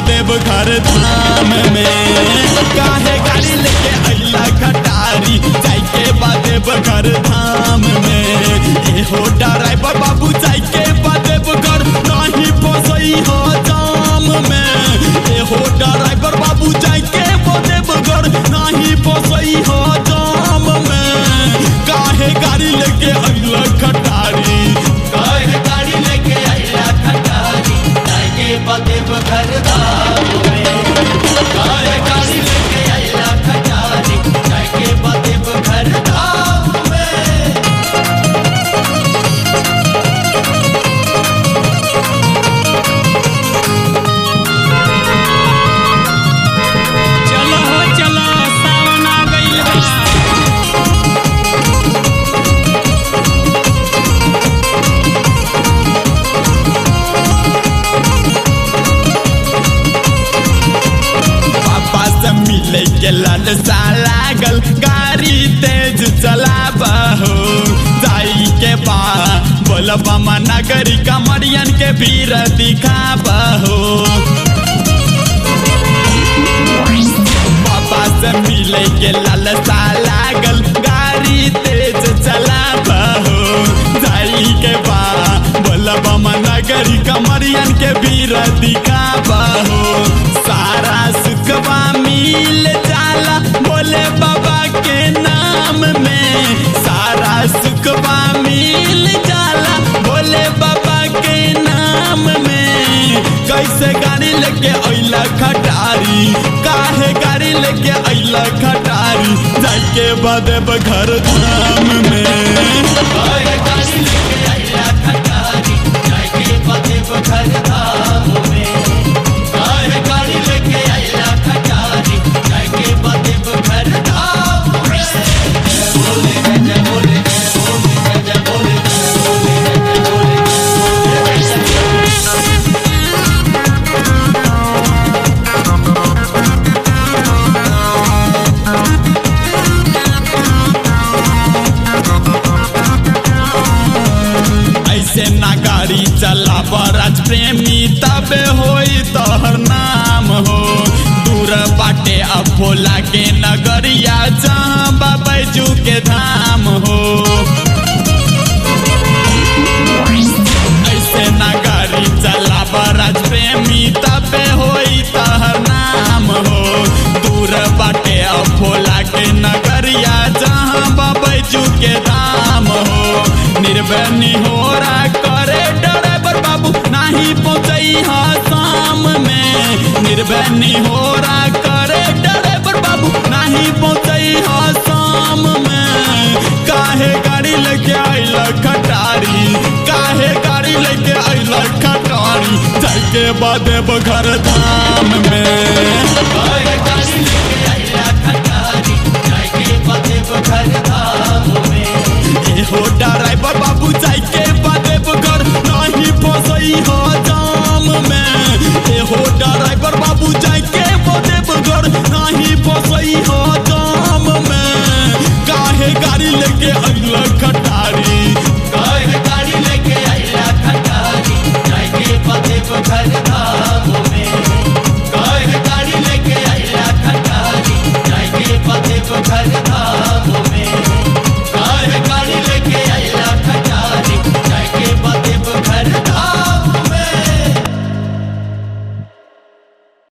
देव घर धाम में काहे गाड़ी लेके अइला खटारी जाइके बा देव घर धाम में एहो ड्राइवर बाबू जाइके बा देव घर नहीं फसई हो जाम में एहो ड्राइवर बाबू जाइके बा देव घर नहीं फसई हो जाम में काहे गाड़ी लेके अइला खटारी काहे गाड़ी लेके आइला खटारी जाके बदेव घर धाम में काहे गाड़ी लेके आइला खटारी जाके बदेव घर धाम में चलो हो चलो सावन आ गइल बा पापा से मिले के ललसा लागल गाड़ी तेज चलाबा हो जाई के बा बोलबा नगरी कमरियन के भीड़ दिखाबा हो पापा से मिले के ललसा लागल गाड़ी तेज चलाबा हो जाई के बा बोलबा नगरी कमरियन के भीड़ दिखाबा हो सारा सुखवा मिल जाला बोले बाबा के नाम में सारा सुखवा मिल जाला बोले बाबा के नाम में कैसे गाड़ी लेके अइला खटारी काहे गाड़ी लेके अइला खटारी जाके बदेब घर धाम में काहे गाड़ी लेके आइला खटारी जाके बदेव घर धाम में काहे गाड़ी लेके आइला खटारी जाके बदेव घर धाम में बोले जय बोले बोले जय बोले बोले जय बोले ऐसे ना गाड़ी चला राज प्रेमी तबे होई तोहर नाम हो दूर बाटे अब भोला के नगरिया जहाँ बाबैजू के धाम हो ऐसे ना गाड़ी चला राज प्रेमी तबे होई तोहर नाम हो दूर बाटे अब भोला के नगरिया जहाँ बाबैजू के धाम हो निर्बनी हो करे ड्राइवर बाबू नाही पहुंचई हा शाम में निर्बनी हो करे ड्राइवर बाबू नाही पहुंचई हा शाम में काहे गाड़ी लेके आइला खटारी काहे गाड़ी लेके आइला खटारी जाके बादे घर धाम